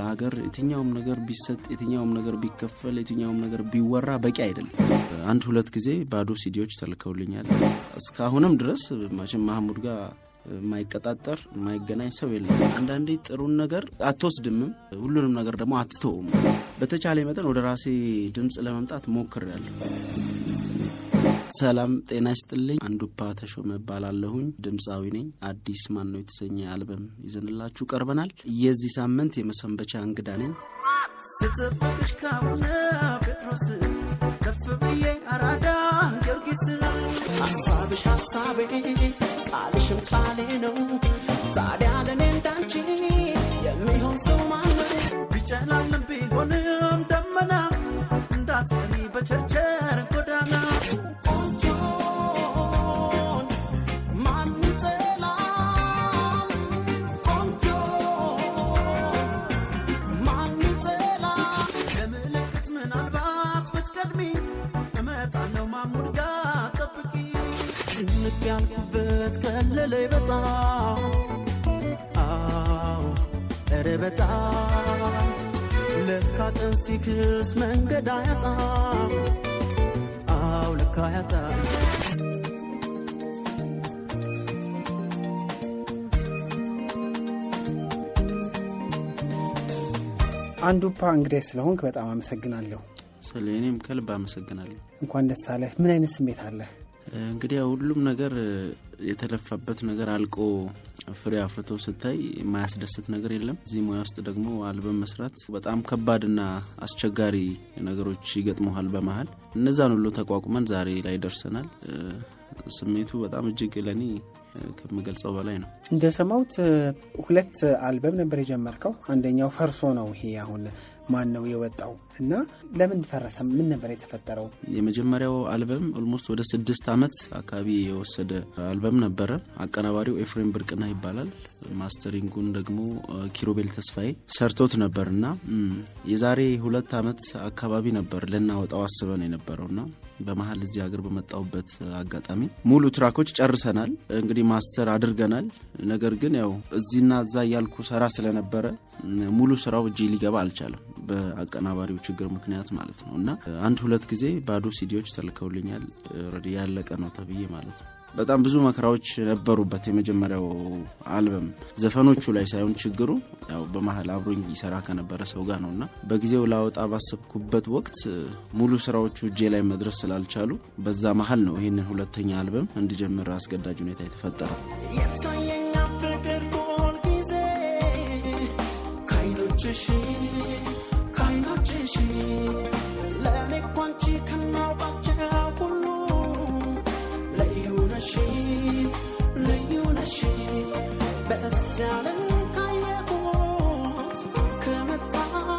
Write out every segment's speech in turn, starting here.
ሀገር የትኛውም ነገር ቢሰጥ፣ የትኛውም ነገር ቢከፈል፣ የትኛውም ነገር ቢወራ በቂ አይደለም። አንድ ሁለት ጊዜ ባዶ ሲዲዎች ተልከውልኛል። እስካሁንም ድረስ ማሽን ማህሙድ ጋር የማይቀጣጠር የማይገናኝ ሰው የለም። አንዳንዴ ጥሩን ነገር አትወስድምም፣ ሁሉንም ነገር ደግሞ አትተውም። በተቻለ መጠን ወደ ራሴ ድምፅ ለመምጣት ሞክሬያለሁ። ሰላም ጤና ይስጥልኝ። አንዱፓ ተሾመ እባላለሁኝ። ድምፃዊ ነኝ። አዲስ ማን ነው የተሰኘ አልበም ይዘንላችሁ ቀርበናል። የዚህ ሳምንት የመሰንበቻ እንግዳ ነኝ። ስጥብቅሽ ካቡነ ጴጥሮስ ከፍ ብዬ አራዳ ጊዮርጊስ ሀሳብሽ ሀሳቤ ቃልሽም ቃሌ ነው። ታዲያ ለእኔ እንዳንቺ የሚሆን ሰው ማነው? ቢጨላልም ቢሆንም ደመና እንዳትቀሪ በቸርቸር ጎዳና ቆንጆን ማን ይጠላል? ቆንጆ ማን ይጠላል? ለምልክት ምናልባት ብትቀድሚ እመጣለሁ ማሙድ ጋር ጠብቂ። ጭንቅ ያልኩበት ከለለይ በጣም አዎ ኧረ በጣም ለካ ቀን ሲክስ መንገድ አያጣም አዎ ለካ አያጣም አንዱፓ እንግዲህ ስለሆንክ በጣም አመሰግናለሁ። ስለ እኔም ከልብ አመሰግናለሁ። እንኳን ደስ አለህ። ምን አይነት ስሜት አለህ? እንግዲህ ያው ሁሉም ነገር የተለፋበት ነገር አልቆ ፍሬ አፍርቶ ስታይ የማያስደስት ነገር የለም። እዚህ ሙያ ውስጥ ደግሞ አልበም መስራት በጣም ከባድና አስቸጋሪ ነገሮች ይገጥመሃል በመሀል እነዛን ሁሉ ተቋቁመን ዛሬ ላይ ደርሰናል። ስሜቱ በጣም እጅግ ለእኔ ከምገልጸው በላይ ነው። እንደሰማሁት ሁለት አልበም ነበር የጀመርከው። አንደኛው ፈርሶ ነው። ይሄ አሁን ማን ነው የወጣው እና ለምን ፈረሰ? ምን ነበር የተፈጠረው? የመጀመሪያው አልበም ኦልሞስት ወደ ስድስት ዓመት አካባቢ የወሰደ አልበም ነበረ። አቀናባሪው ኤፍሬም ብርቅና ይባላል። ማስተሪንጉን ደግሞ ኪሩቤል ተስፋዬ ሰርቶት ነበር እና የዛሬ ሁለት ዓመት አካባቢ ነበር ልናወጣው አስበን የነበረውና በመሀል እዚህ ሀገር በመጣሁበት አጋጣሚ ሙሉ ትራኮች ጨርሰናል። እንግዲህ ማስተር አድርገናል። ነገር ግን ያው እዚህና እዛ እያልኩ ሰራ ስለነበረ ሙሉ ስራው እጄ ሊገባ አልቻለም፣ በአቀናባሪው ችግር ምክንያት ማለት ነው እና አንድ ሁለት ጊዜ ባዶ ሲዲዎች ተልከውልኛል። ኦልሬዲ ያለቀ ነው ተብዬ ማለት ነው። በጣም ብዙ መከራዎች ነበሩበት የመጀመሪያው አልበም ዘፈኖቹ ላይ ሳይሆን ችግሩ ያው በመሀል አብሮኝ ይሰራ ከነበረ ሰው ጋር ነው እና በጊዜው ላወጣ ባሰብኩበት ወቅት ሙሉ ስራዎቹ እጄ ላይ መድረስ ስላልቻሉ በዛ መሀል ነው ይህንን ሁለተኛ አልበም እንዲጀምር አስገዳጅ ሁኔታ የተፈጠረው። የታየኛ ፍቅር ሁል ጊዜ ከዓይኖችሽ ከዓይኖችሽ ለእኔ እኮ አንቺ ከማውቃቸው ሁሉ ልዩ ነሽ ልዩ ነሽ በዚያ ዓለም ካየሁት ከመጣ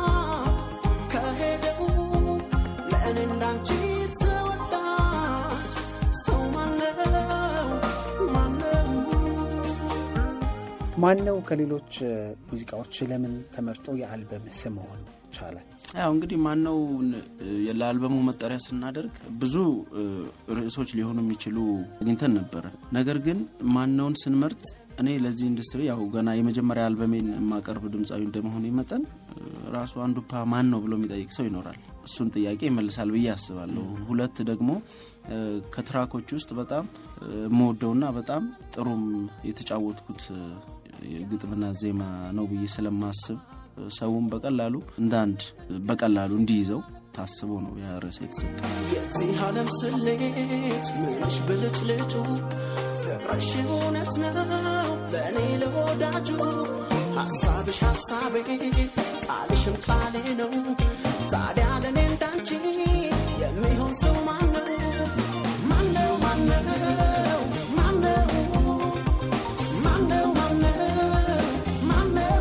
ከሄደው ለእኔ እንዳንቺ ተወዳጅ ሰው ማነው ማነው ማን ነው ከሌሎች ሙዚቃዎች ለምን ተመርጦ የአልበም ስም መሆን ቻለ? ያው እንግዲህ ማነው ለአልበሙ መጠሪያ ስናደርግ ብዙ ርዕሶች ሊሆኑ የሚችሉ አግኝተን ነበረ። ነገር ግን ማነውን ስንመርጥ እኔ ለዚህ ኢንዱስትሪ ያው ገና የመጀመሪያ አልበሜን የማቀርብ ድምፃዊ እንደመሆኑ መጠን ራሱ አንዱፓ ማን ነው ብሎ የሚጠይቅ ሰው ይኖራል። እሱን ጥያቄ ይመልሳል ብዬ አስባለሁ። ሁለት ደግሞ ከትራኮች ውስጥ በጣም የምወደውና በጣም ጥሩም የተጫወትኩት ግጥምና ዜማ ነው ብዬ ስለማስብ ሰውም በቀላሉ እንደ አንድ በቀላሉ እንዲይዘው ታስቦ ነው ያ ርዕስ የተሰጠ። የዚህ ዓለም ስሌት ምንሽ ብልጭልጩ ፍቅርሽ እውነት ነው በእኔ ለወዳጁ ሐሳብሽ ሐሳቤ ቃልሽም ቃሌ ነው። ታዲያ ለእኔ እንዳንቺ የሚሆን ሰው ማነው? ማነው? ማነው? ማነው? ማነው? ማነው? ማነው?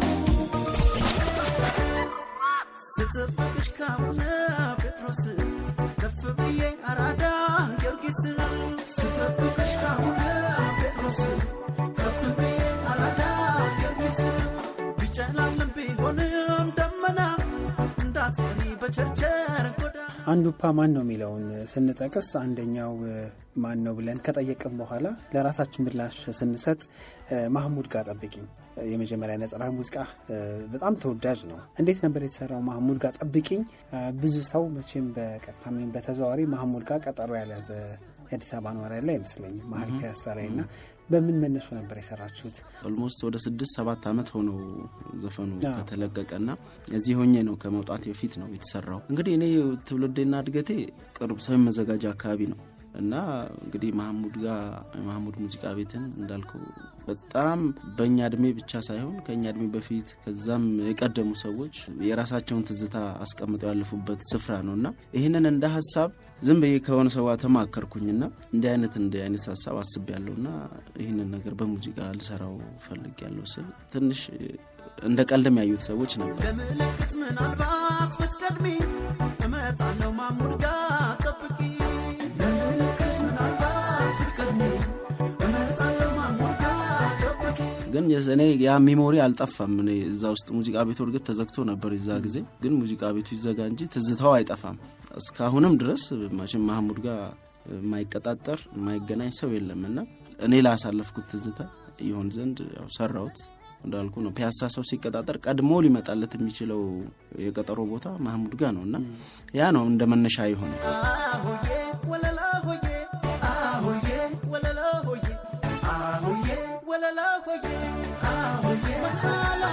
ስጥብቅሽ ካቡነ ጴጥሮስ ከፍ ብዬ አራዳ ጊዮርጊስ ስጥብቅሽ ካቡነ ጴጥሮስ ከፍ ብዬ አራዳ ጊዮርጊስ ቢጨላልም ቢሆንም ደመና እንዳትቀሪ በቸርቸር ጎዳ አንዱፓ ማን ነው የሚለውን ስንጠቅስ አንደኛው ማን ነው ብለን ከጠየቅም በኋላ ለራሳችን ምላሽ ስንሰጥ ማህሙድ ጋር ጠብቂኝ የመጀመሪያ ነጠላ ሙዚቃ በጣም ተወዳጅ ነው። እንዴት ነበር የተሰራው? ማህሙድ ጋር ጠብቂኝ። ብዙ ሰው መቼም በቀጥታ ወይም በተዘዋዋሪ ማህሙድ ጋር ቀጠሮ ያልያዘ የአዲስ አበባ ነዋሪ ያለ አይመስለኝም መሀል ፒያሳ ላይ እና በምን መነሱ ነበር የሰራችሁት? ኦልሞስት ወደ ስድስት ሰባት ዓመት ሆነው ዘፈኑ ከተለቀቀ ና እዚህ ሆኜ ነው ከመውጣት በፊት ነው የተሰራው። እንግዲህ እኔ ትውልዴና እድገቴ ቅርብ ሰሜን መዘጋጃ አካባቢ ነው እና እንግዲህ ማህሙድ ጋር የማህሙድ ሙዚቃ ቤትን እንዳልከው በጣም በእኛ እድሜ ብቻ ሳይሆን ከእኛ እድሜ በፊት ከዛም የቀደሙ ሰዎች የራሳቸውን ትዝታ አስቀምጠው ያለፉበት ስፍራ ነው እና ይህንን እንደ ሀሳብ ዝም ብዬ ከሆነ ሰዋ ተማከርኩኝና እንዲህ አይነት እንዲህ አይነት ሀሳብ አስቤያለሁ እና ይህንን ነገር በሙዚቃ ልሰራው ፈልግ ያለው ስል ትንሽ እንደ ቀልድም ያዩት ሰዎች ነበር። ለምልክት ምናልባት ብትቀድሚ እመጣለሁ ማሙድ ጋር ጠብቂ ለምልክት ምናልባት ብትቀድሚ እመጣለሁ ማሙድ ጋር ጠብቂ ግን እኔ ያ ሚሞሪ አልጠፋም። እኔ እዛ ውስጥ ሙዚቃ ቤቱ እርግጥ ተዘግቶ ነበር የዛ ጊዜ፣ ግን ሙዚቃ ቤቱ ይዘጋ እንጂ ትዝታው አይጠፋም። እስካሁንም ድረስ መቼም ማህሙድ ጋር የማይቀጣጠር የማይገናኝ ሰው የለም እና እኔ ላሳለፍኩት ትዝታ ይሆን ዘንድ ያው ሰራሁት። እንዳልኩ ነው ፒያሳ ሰው ሲቀጣጠር ቀድሞ ሊመጣለት የሚችለው የቀጠሮ ቦታ ማህሙድ ጋር ነው እና ያ ነው እንደ መነሻ የሆነ አሁዬ ወለላ ሆዬ አሁዬ ወለላ ሆዬ አሁዬ ወለላ ሆዬ አሁዬ ወለላ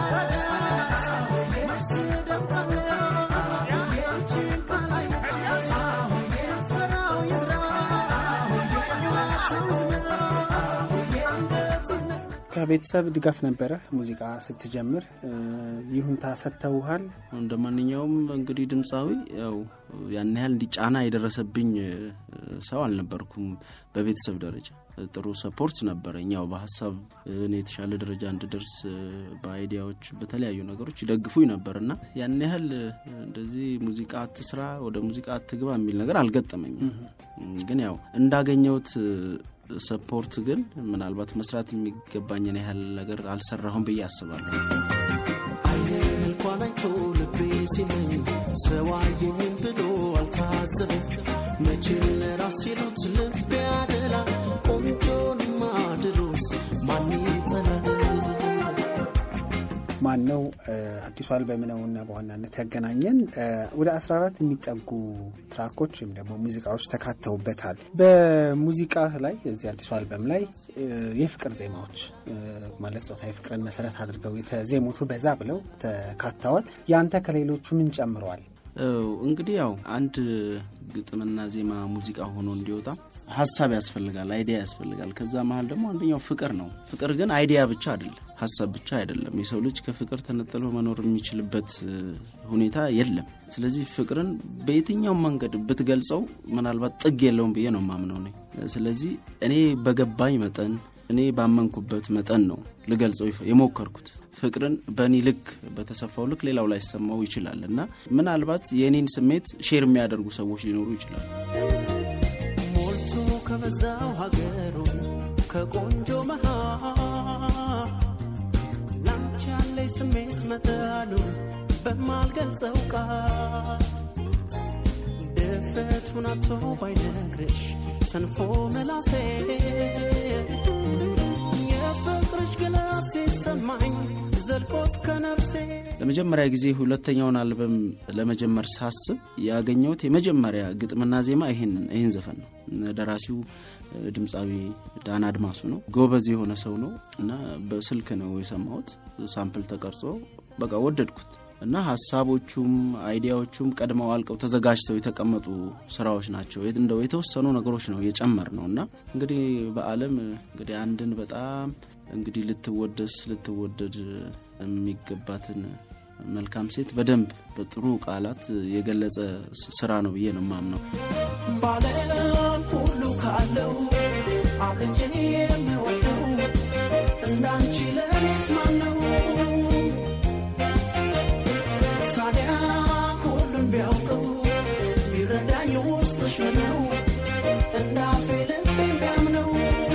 አሁዬ መርስ ደፋለ አሁዬ አንቺን ካላይ አሁዬ ጭፈራው ይዝራ አሁዬ ጨዋታው ይዝራ አሁዬ አንገት ይነ ከቤተሰብ ድጋፍ ነበረ ሙዚቃ ስትጀምር? ይሁንታ ሰጥተውሃል? እንደ ማንኛውም እንግዲህ ድምፃዊ ያው ያን ያህል እንዲጫና የደረሰብኝ ሰው አልነበርኩም። በቤተሰብ ደረጃ ጥሩ ሰፖርት ነበረኝ። ያው በሀሳብ እኔ የተሻለ ደረጃ እንድደርስ በአይዲያዎች፣ በተለያዩ ነገሮች ይደግፉኝ ነበር እና ያን ያህል እንደዚህ ሙዚቃ አትስራ፣ ወደ ሙዚቃ አትግባ የሚል ነገር አልገጠመኝም። ግን ያው እንዳገኘሁት ሰፖርት ግን ምናልባት መስራት የሚገባኝን ያህል ነገር አልሰራሁም ብዬ አስባለሁ። አይኔን እንኳን አይቶ ልቤ ሲለኝ ሰው አየኝም ብሎ አልታዘበም። መቼ ለራስ ሲሉት ልቤ ያደላ ቆንጆንማ ድሮስ ማን ይጠላል? ማን ነው አዲሱ አልበም ነውና በዋናነት ያገናኘን ወደ 14 የሚጠጉ ትራኮች ወይም ደግሞ ሙዚቃዎች ተካተውበታል። በሙዚቃ ላይ እዚህ አዲሱ አልበም ላይ የፍቅር ዜማዎች ማለት ጾታዊ ፍቅርን መሰረት አድርገው የተዜሙቱ በዛ ብለው ተካተዋል። ያንተ ከሌሎቹ ምን ጨምረዋል? እንግዲህ ያው አንድ ግጥምና ዜማ ሙዚቃ ሆኖ እንዲወጣ ሀሳብ ያስፈልጋል፣ አይዲያ ያስፈልጋል። ከዛ መሀል ደግሞ አንደኛው ፍቅር ነው። ፍቅር ግን አይዲያ ብቻ አይደለም፣ ሀሳብ ብቻ አይደለም። የሰው ልጅ ከፍቅር ተነጥሎ መኖር የሚችልበት ሁኔታ የለም። ስለዚህ ፍቅርን በየትኛውም መንገድ ብትገልጸው ምናልባት ጥግ የለውም ብዬ ነው ማምነው ነኝ። ስለዚህ እኔ በገባኝ መጠን እኔ ባመንኩበት መጠን ነው ልገልጸው የሞከርኩት። ፍቅርን በእኔ ልክ በተሰፋው ልክ ሌላው ላይ ሰማው ይችላል እና ምናልባት የእኔን ስሜት ሼር የሚያደርጉ ሰዎች ሊኖሩ ይችላሉ። ሞልቶ ከበዛው ሀገሩ ከቆንጆ መሃል ላንቺ ያለኝ ስሜት መጠኑ በማልገልጸው ቃል ድፍረቱን አጥቶ ባይነግርሽ ሰንፎ መላሴ የፍቅርሽ ግላስ ሲሰማኝ ዘልቆ እስከ ነፍሴ ለመጀመሪያ ጊዜ ሁለተኛውን አልበም ለመጀመር ሳስብ ያገኘሁት የመጀመሪያ ግጥምና ዜማ ይህን ይህን ዘፈን ነው። ደራሲው ድምፃዊ ዳን አድማሱ ነው። ጎበዝ የሆነ ሰው ነው እና በስልክ ነው የሰማሁት። ሳምፕል ተቀርጾ በቃ ወደድኩት እና ሀሳቦቹም አይዲያዎቹም ቀድመው አልቀው ተዘጋጅተው የተቀመጡ ስራዎች ናቸው። እንደው የተወሰኑ ነገሮች ነው የጨመር ነው እና እንግዲህ በዓለም እንግዲህ አንድን በጣም እንግዲህ ልትወደስ ልትወደድ የሚገባትን መልካም ሴት በደንብ በጥሩ ቃላት የገለጸ ስራ ነው ብዬ ነው የማምነው። ባለም ሁሉ ካለው አብልጬ የምወደው እንዳንቺ ለኔስ ማን ነው? ታዲያ ሁሉን ቢያውቀው ቢረዳኝ ውስጥሽ ነው እንዳፌ ልቤ ቢያምነው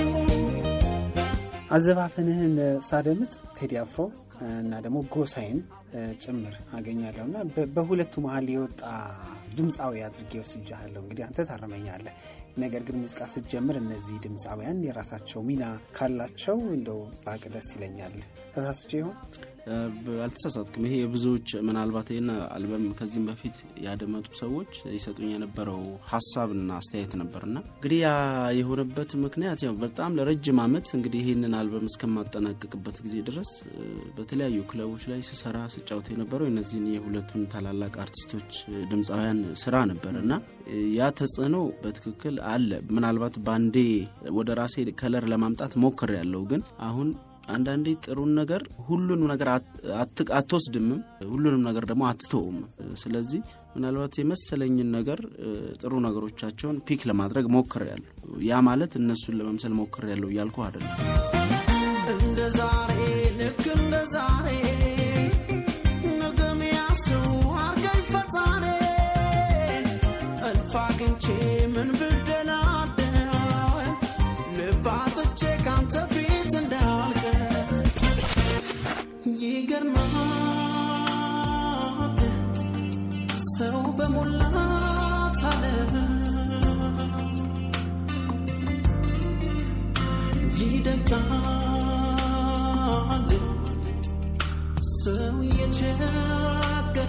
አዘፋፈንህን ሳደምጥ ቴዲ አፍሮ እና ደግሞ ጎሳይን ጭምር አገኛለሁ እና በሁለቱ መሀል የወጣ ድምፃዊ አድርጌ ወስጃለሁ። እንግዲህ አንተ ታረመኛለህ። ነገር ግን ሙዚቃ ስትጀምር እነዚህ ድምፃውያን የራሳቸው ሚና ካላቸው እንደው ባቅ ደስ ይለኛል። ተሳስቼ ይሆን? አልተሳሳትክም። ይሄ የብዙዎች ምናልባት ይህን አልበም ከዚህም በፊት ያደመጡ ሰዎች ይሰጡኝ የነበረው ሀሳብና አስተያየት ነበርና እንግዲህ ያ የሆነበት ምክንያት ያው በጣም ለረጅም ዓመት እንግዲህ ይህንን አልበም እስከማጠናቀቅበት ጊዜ ድረስ በተለያዩ ክለቦች ላይ ስሰራ ስጫወት የነበረው እነዚህን የሁለቱን ታላላቅ አርቲስቶች ድምፃውያን ስራ ነበር እና ያ ተጽዕኖ በትክክል አለ። ምናልባት ባንዴ ወደ ራሴ ከለር ለማምጣት ሞክር ያለው ግን አሁን አንዳንዴ ጥሩን ነገር ሁሉንም ነገር አትወስድምም፣ ሁሉንም ነገር ደግሞ አትተውም። ስለዚህ ምናልባት የመሰለኝን ነገር ጥሩ ነገሮቻቸውን ፒክ ለማድረግ ሞክር ያለሁ። ያ ማለት እነሱን ለመምሰል ሞክር ያለሁ እያልኩ አይደለም። እንደ ዛሬ ልክ እንደ ዛሬ ነገም ያስው አርገኝ ፈጣሪ እልፍ አግኝቼ ምን ብደላደል ልብ አጥቼ ካንተ ፊት እንዳልቀር ይገርማል ሰው በሞላት አለም ይደጋል ሰው የቸገረ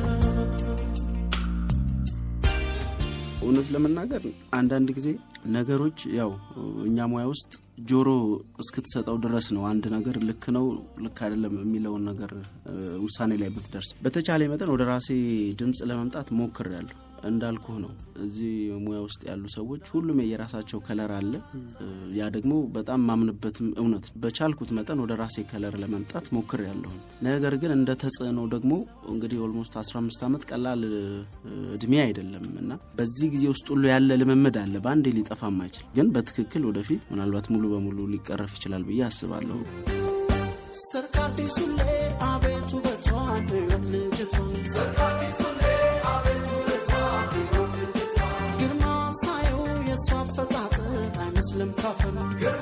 እውነት ለመናገር አንዳንድ ጊዜ ነገሮች ያው እኛ ሙያ ውስጥ ጆሮ እስክትሰጠው ድረስ ነው አንድ ነገር ልክ ነው ልክ አይደለም የሚለውን ነገር ውሳኔ ላይ ብትደርስ። በተቻለ መጠን ወደ ራሴ ድምፅ ለመምጣት ሞክሬያለሁ። እንዳልኩህ ነው። እዚህ ሙያ ውስጥ ያሉ ሰዎች ሁሉም የየራሳቸው ከለር አለ። ያ ደግሞ በጣም ማምንበትም እውነት። በቻልኩት መጠን ወደ ራሴ ከለር ለመምጣት ሞክሬያለሁ። ነገር ግን እንደ ተጽዕኖ ደግሞ እንግዲህ ኦልሞስት 15 ዓመት ቀላል እድሜ አይደለም እና በዚህ ጊዜ ውስጥ ሁሉ ያለ ልምምድ አለ። በአንዴ ሊጠፋም አይችል፣ ግን በትክክል ወደፊት ምናልባት ሙሉ በሙሉ ሊቀረፍ ይችላል ብዬ አስባለሁ። ሰርክ አዲሱ ላይ አቤቱ በቷን ህይወት ልጅቷን ግርማ ሳየው የእሷ አፈጣጠር አይመስልም ካፈር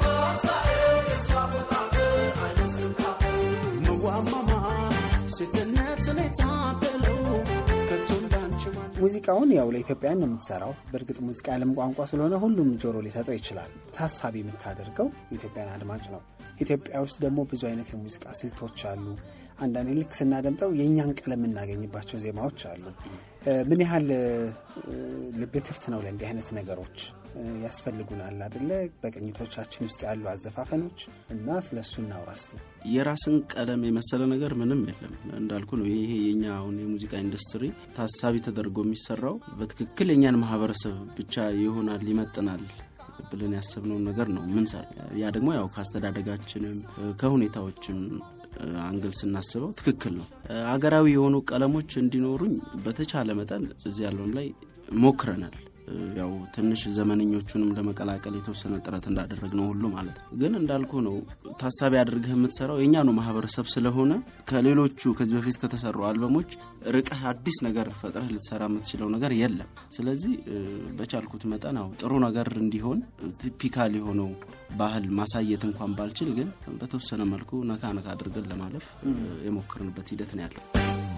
መዋማማ ሴትነትን የታደለው ከቶ እንዳንቺ ማን ሙዚቃውን ያው ለኢትዮጵያን ነው የምትሰራው። በእርግጥ ሙዚቃ ያለም ቋንቋ ስለሆነ ሁሉም ጆሮ ሊሰጠው ይችላል። ታሳቢ የምታደርገው የኢትዮጵያን አድማጭ ነው። ኢትዮጵያ ውስጥ ደግሞ ብዙ አይነት የሙዚቃ ስልቶች አሉ። አንዳንዴ ልክ ስናደምጠው የእኛን ቀለም የምናገኝባቸው ዜማዎች አሉ። ምን ያህል ልብ ክፍት ነው ለእንዲህ አይነት ነገሮች? ያስፈልጉናል አደለ? በቅኝቶቻችን ውስጥ ያሉ አዘፋፈኖች እና ስለ እሱ እናውራ እስቲ። የራስን ቀለም የመሰለ ነገር ምንም የለም። እንዳልኩ ነው። ይሄ የኛ አሁን የሙዚቃ ኢንዱስትሪ ታሳቢ ተደርጎ የሚሰራው በትክክል የኛን ማህበረሰብ ብቻ ይሆናል ይመጥናል ብለን ያሰብነውን ነገር ነው ምንሰራ። ያ ደግሞ ያው ከአስተዳደጋችንም ከሁኔታዎችም አንግል ስናስበው ትክክል ነው። አገራዊ የሆኑ ቀለሞች እንዲኖሩኝ በተቻለ መጠን እዚህ ያለውን ላይ ሞክረናል። ያው ትንሽ ዘመነኞቹንም ለመቀላቀል የተወሰነ ጥረት እንዳደረግ ነው ሁሉ ማለት ነው። ግን እንዳልኩ ነው ታሳቢ አድርገህ የምትሰራው የእኛ ነው ማህበረሰብ ስለሆነ ከሌሎቹ ከዚህ በፊት ከተሰሩ አልበሞች ርቀህ አዲስ ነገር ፈጥረህ ልትሰራ የምትችለው ነገር የለም። ስለዚህ በቻልኩት መጠን አው ጥሩ ነገር እንዲሆን ቲፒካል የሆነው ባህል ማሳየት እንኳን ባልችል፣ ግን በተወሰነ መልኩ ነካ ነካ አድርገን ለማለፍ የሞከርንበት ሂደት ነው ያለው።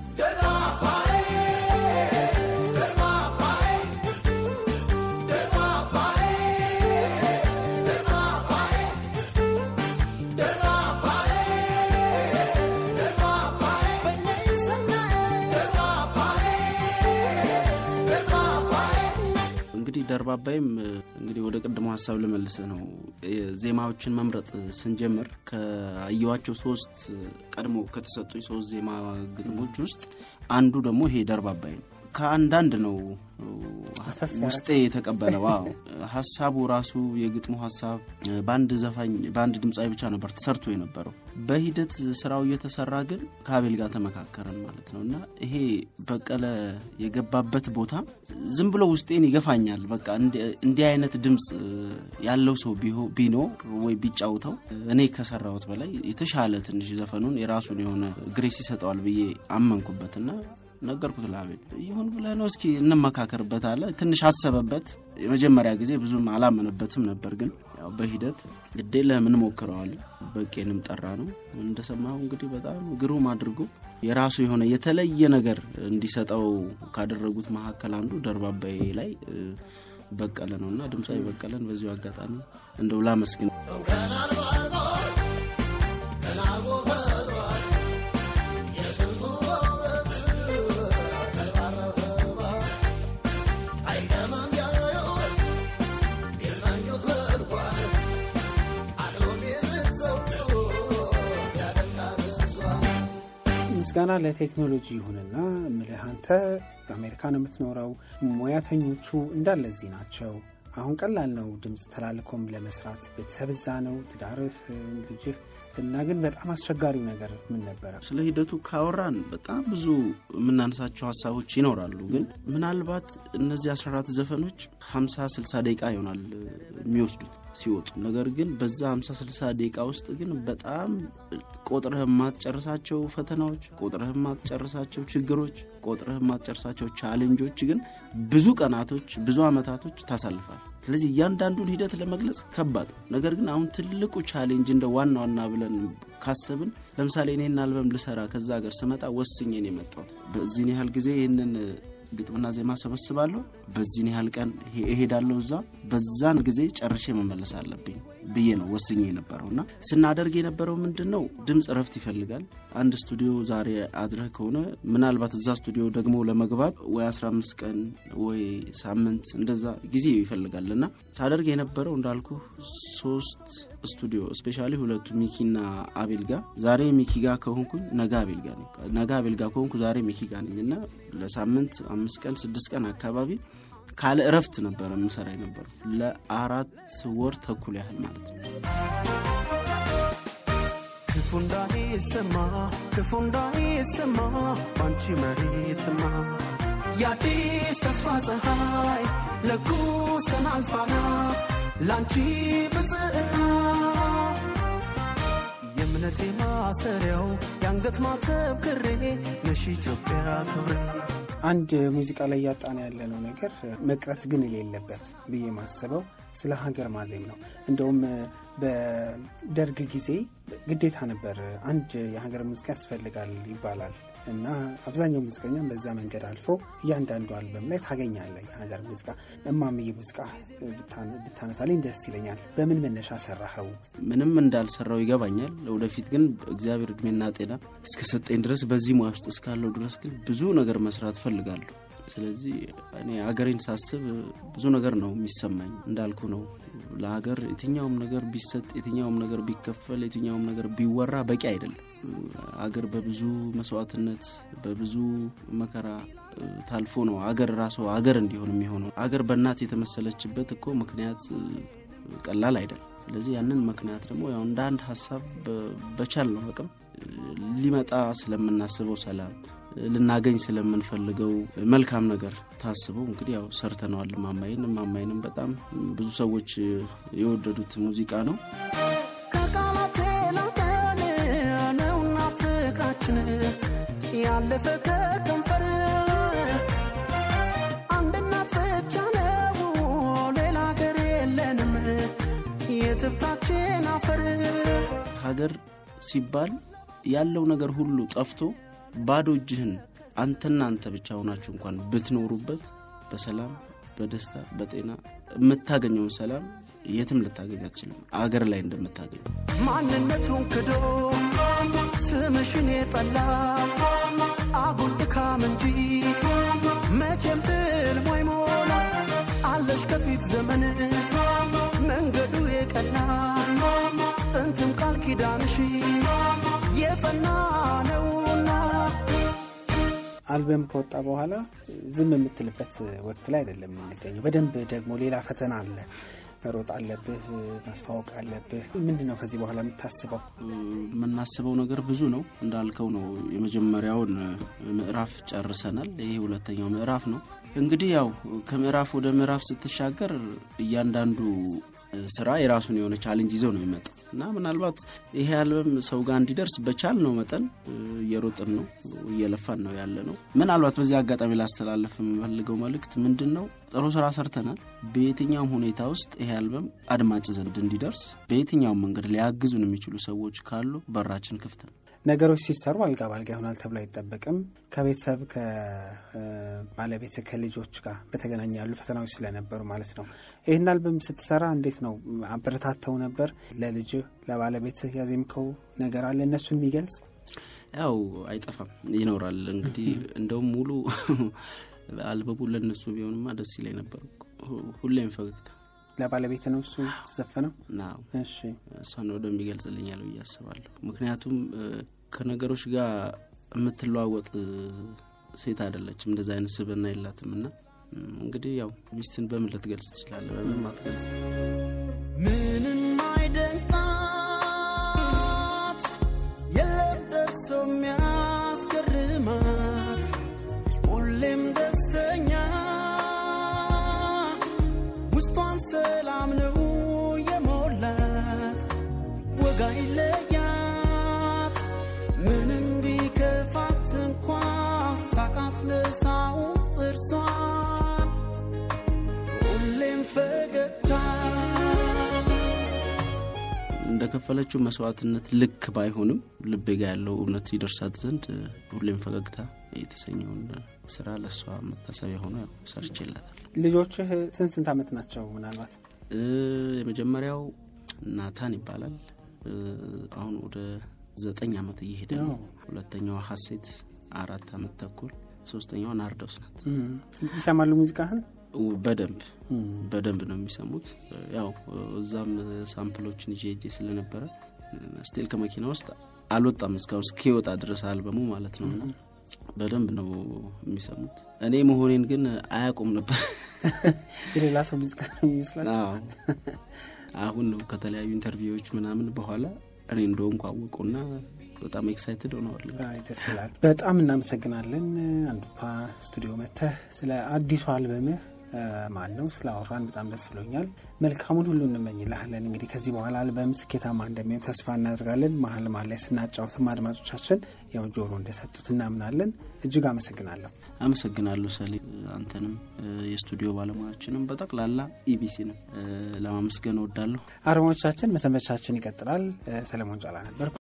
እንግዲህ ደርባባይም እንግዲህ ወደ ቅድሞ ሀሳብ ልመልስ ነው። ዜማዎችን መምረጥ ስንጀምር ከአየዋቸው ሶስት ቀድሞ ከተሰጡኝ ሶስት ዜማ ግጥሞች ውስጥ አንዱ ደግሞ ይሄ ደርባባይ ነው። ከአንዳንድ ነው ውስጤ የተቀበለው። አዎ ሀሳቡ ራሱ የግጥሙ ሀሳብ በአንድ ዘፋኝ በአንድ ድምፃዊ ብቻ ነበር ተሰርቶ የነበረው። በሂደት ስራው እየተሰራ ግን ከአቤል ጋር ተመካከረን ማለት ነው እና ይሄ በቀለ የገባበት ቦታ ዝም ብሎ ውስጤን ይገፋኛል። በቃ እንዲህ አይነት ድምፅ ያለው ሰው ቢኖር ወይ ቢጫውተው እኔ ከሰራሁት በላይ የተሻለ ትንሽ ዘፈኑን የራሱን የሆነ ግሬስ ይሰጠዋል ብዬ አመንኩበትና ነገርኩት ለአቤል። ይሁን ብለህ ነው እስኪ እንመካከርበት አለ። ትንሽ አሰበበት። የመጀመሪያ ጊዜ ብዙም አላመነበትም ነበር፣ ግን ያው በሂደት ግዴ ለምን ሞክረዋል። በቄንም ጠራ ነው እንደሰማሁ እንግዲህ በጣም ግሩም አድርጎ የራሱ የሆነ የተለየ ነገር እንዲሰጠው ካደረጉት መካከል አንዱ ደርባባይ ላይ በቀለ ነው እና ድምፃዊ በቀለን በዚሁ አጋጣሚ እንደው ላመስግን። ምስጋና ለቴክኖሎጂ ይሁንና ምልህ አንተ በአሜሪካ ነው የምትኖረው። ሙያተኞቹ እንዳለ እዚህ ናቸው። አሁን ቀላል ነው ድምፅ ተላልኮም ለመስራት ቤተሰብ እዛ ነው፣ ትዳርህ፣ ልጅህ እና ግን በጣም አስቸጋሪው ነገር ምን ነበረ? ስለ ሂደቱ ካወራን በጣም ብዙ የምናነሳቸው ሀሳቦች ይኖራሉ። ግን ምናልባት እነዚህ 14 ዘፈኖች 50 60 ደቂቃ ይሆናል የሚወስዱት ሲወጡ። ነገር ግን በዛ 50 60 ደቂቃ ውስጥ ግን በጣም ቆጥረህ የማትጨርሳቸው ፈተናዎች፣ ቆጥረህ የማትጨርሳቸው ችግሮች፣ ቆጥረህ የማትጨርሳቸው ቻሌንጆች ግን ብዙ ቀናቶች፣ ብዙ አመታቶች ታሳልፋል። ስለዚህ እያንዳንዱን ሂደት ለመግለጽ ከባድ ነው። ነገር ግን አሁን ትልቁ ቻሌንጅ እንደ ዋና ዋና ብለን ካሰብን ለምሳሌ እኔን አልበም ልሰራ ከዛ ሀገር ስመጣ ወስኜ ነው የመጣሁት። በዚህን ያህል ጊዜ ይህንን ግጥምና ዜማ ሰበስባለሁ፣ በዚህን ያህል ቀን እሄዳለሁ እዛ፣ በዛን ጊዜ ጨርሼ መመለስ አለብኝ ብዬ ነው ወስኜ የነበረው እና ስናደርግ የነበረው ምንድን ነው ድምፅ እረፍት ይፈልጋል። አንድ ስቱዲዮ ዛሬ አድረህ ከሆነ ምናልባት እዛ ስቱዲዮ ደግሞ ለመግባት ወይ 15 ቀን ወይ ሳምንት እንደዛ ጊዜ ይፈልጋል እና ሳደርግ የነበረው እንዳልኩ ሶስት ስቱዲዮ ስፔሻሊ ሁለቱ ሚኪና አቤል ጋ ዛሬ ሚኪ ጋ ከሆንኩኝ ነገ አቤል ጋ ነኝ፣ ነገ አቤል ጋ ከሆንኩ ዛሬ ሚኪ ጋ ነኝ እና ለሳምንት አምስት ቀን ስድስት ቀን አካባቢ ካለ እረፍት ነበረ የምሰራ የነበረው ለአራት ወር ተኩል ያህል ማለት ነው። ክፉ እንዳይሰማ ክፉ እንዳይሰማ ባንቺ መሬትማ የአዲስ ተስፋ ፀሐይ ለኩሰን አልፋና ላንቺ ብጽዕና የእምነቴ ማሰሪያው የአንገት ማተብ ክሬ ነሽ ኢትዮጵያ ክብሬ አንድ ሙዚቃ ላይ እያጣን ያለነው ነገር መቅረት ግን የሌለበት ብዬ ማስበው ስለ ሀገር ማዜም ነው። እንደውም በደርግ ጊዜ ግዴታ ነበር አንድ የሀገር ሙዚቃ ያስፈልጋል ይባላል እና አብዛኛው ሙዚቀኛም በዛ መንገድ አልፎ እያንዳንዱ አልበም ላይ ታገኛለህ የሀገር ሙዚቃ። እማምዬ ሙዚቃ ብታነሳልኝ ደስ ይለኛል። በምን መነሻ ሰራኸው? ምንም እንዳልሰራው ይገባኛል። ወደፊት ግን እግዚአብሔር እድሜና ጤና እስከሰጠኝ ድረስ በዚህ ሙያ ውስጥ እስካለው ድረስ ግን ብዙ ነገር መስራት እፈልጋለሁ። ስለዚህ እኔ ሀገሬን ሳስብ ብዙ ነገር ነው የሚሰማኝ። እንዳልኩ ነው ለሀገር የትኛውም ነገር ቢሰጥ፣ የትኛውም ነገር ቢከፈል፣ የትኛውም ነገር ቢወራ በቂ አይደለም። ሀገር በብዙ መስዋዕትነት በብዙ መከራ ታልፎ ነው ሀገር ራሷ ሀገር እንዲሆን የሚሆነው። ሀገር በእናት የተመሰለችበት እኮ ምክንያት ቀላል አይደለም። ስለዚህ ያንን ምክንያት ደግሞ ያው እንደ አንድ ሀሳብ በቻል ነው አቅም ሊመጣ ስለምናስበው ሰላም ልናገኝ ስለምንፈልገው መልካም ነገር ታስበው እንግዲህ ያው ሰርተነዋል። ማማይን ማማይንም በጣም ብዙ ሰዎች የወደዱት ሙዚቃ ነው። ከቃላት ላቀን ነውና ፍቅራችን ያለፈ ከከንፈር አንድ እናት ብቻ ነው ሌላ ሀገር የለንም የትብታችን አፈር ሀገር ሲባል ያለው ነገር ሁሉ ጠፍቶ ባዶ እጅህን አንተና አንተ ብቻ ሆናችሁ እንኳን ብትኖሩበት በሰላም በደስታ በጤና የምታገኘውን ሰላም የትም ልታገኝ አትችልም፣ አገር ላይ እንደምታገኝ ማንነቱን ክዶ ስምሽን የጠላ አጉል ድካም እንጂ መቼም ህልም አይሞላ አለሽ ከፊት ዘመን መንገዱ የቀና ጥንትም ቃል ኪዳንሽ የጸና ነውና አልበም ከወጣ በኋላ ዝም የምትልበት ወቅት ላይ አይደለም የምንገኘው። በደንብ ደግሞ ሌላ ፈተና አለ። መሮጥ አለብህ፣ ማስተዋወቅ አለብህ። ምንድን ነው ከዚህ በኋላ የምታስበው? የምናስበው ነገር ብዙ ነው። እንዳልከው ነው። የመጀመሪያውን ምዕራፍ ጨርሰናል። ይሄ ሁለተኛው ምዕራፍ ነው። እንግዲህ ያው ከምዕራፍ ወደ ምዕራፍ ስትሻገር እያንዳንዱ ስራ የራሱን የሆነ ቻሌንጅ ይዞ ነው የሚመጣው እና ምናልባት ይሄ አልበም ሰው ጋር እንዲደርስ በቻል ነው መጠን እየሮጥን ነው እየለፋን ነው ያለ ነው። ምናልባት በዚህ አጋጣሚ ላስተላለፍ የምፈልገው መልእክት ምንድን ነው፣ ጥሩ ስራ ሰርተናል። በየትኛውም ሁኔታ ውስጥ ይሄ አልበም አድማጭ ዘንድ እንዲደርስ በየትኛውም መንገድ ሊያግዙን የሚችሉ ሰዎች ካሉ በራችን ክፍት ነው። ነገሮች ሲሰሩ አልጋ ባልጋ ይሆናል ተብሎ አይጠበቅም። ከቤተሰብ ከባለቤት ከልጆች ጋር በተገናኘ ያሉ ፈተናዎች ስለነበሩ ማለት ነው። ይህን አልበም ስትሰራ እንዴት ነው አበረታተው ነበር? ለልጅ ለባለቤት ያዜምከው ነገር አለ እነሱን የሚገልጽ ያው አይጠፋም ይኖራል። እንግዲህ እንደውም ሙሉ አልበቡ ለእነሱ ቢሆንማ ደስ ይለኝ ነበር። ሁሌም ፈገግታ ለባለቤት ነው እሱ ተዘፈነው። ናው እሺ እሷን ወደሚገልጽልኛል ብዬ አስባለሁ። ምክንያቱም ከነገሮች ጋር የምትለዋወጥ ሴት አይደለችም። እንደዚ አይነት ስብዕና የላትም እና እንግዲህ ያው ሚስትን በምን ልትገልጽ ትችላለህ? በምንም አትገልጽ። ምንም አይደንቃት የለም ደርሶ የሚያስገርማት ሁሌም ደስተኛ ውስጧን ሰላም ነው የሞላት ወጋ ይለያት ምንም ቢከፋት እንኳ ሳቃት ለሳው ጥርሷን ሁሌም ፈገግታ እንደከፈለችው መስዋዕትነት ልክ ባይሆንም ልቤ ጋ ያለው እውነት ይደርሳት ዘንድ ሁሌም ፈገግታ የተሰኘውን ስራ ለእሷ መታሰቢያ ሆኖ ያው ሰርቼላታል። ልጆችህ ስንት ስንት ዓመት ናቸው? ምናልባት እ የመጀመሪያው ናታን ይባላል። እ አሁን ወደ ዘጠኝ ዓመት እየሄደ ነው። ሁለተኛዋ ሀሴት አራት ዓመት ተኩል፣ ሶስተኛዋ ናርዶስ ናት። እም፣ ይሰማሉ ሙዚቃህን? በደንብ እም፣ በደንብ ነው የሚሰሙት። ያው እዛም ሳምፕሎችን ይዤ ሄጄ ስለነበረ ስቲል ከመኪና ውስጥ አልወጣም እስካሁን እስኪወጣ ድረስ አልበሙ ማለት ነው። እና በደንብ ነው የሚሰሙት። እኔ መሆኔን ግን አያውቁም ነበር። የሌላ ሰው ሙዚቃ ነው የሚመስላቸው። አዎ። አሁን ነው ከተለያዩ ኢንተርቪዎች ምናምን በኋላ እኔ እንደሆንኩ አወቁና በጣም ኤክሳይትድ ሆነዋል። አይ፣ ደስ ይላል። በጣም እናመሰግናለን። አንዱፓ ስቱዲዮ መጥተህ ስለ አዲሱ አልበምህ ማን ነው ስለ አወራን በጣም ደስ ብሎኛል። መልካሙን ሁሉ እንመኝልሃለን። እንግዲህ ከዚህ በኋላ አልበም ስኬታማ እንደሚሆን ተስፋ እናደርጋለን። መሀል መሀል ላይ ስናጫውትም አድማጮቻችን ያው ጆሮ እንደሰጡት እናምናለን። እጅግ አመሰግናለሁ። አመሰግናለሁ ሰሌ፣ አንተንም የስቱዲዮ ባለሙያችንም በጠቅላላ ኢቢሲንም ለማመስገን እወዳለሁ። አድማጮቻችን መሰንበቻችን ይቀጥላል። ሰለሞን ጫላ ነበር።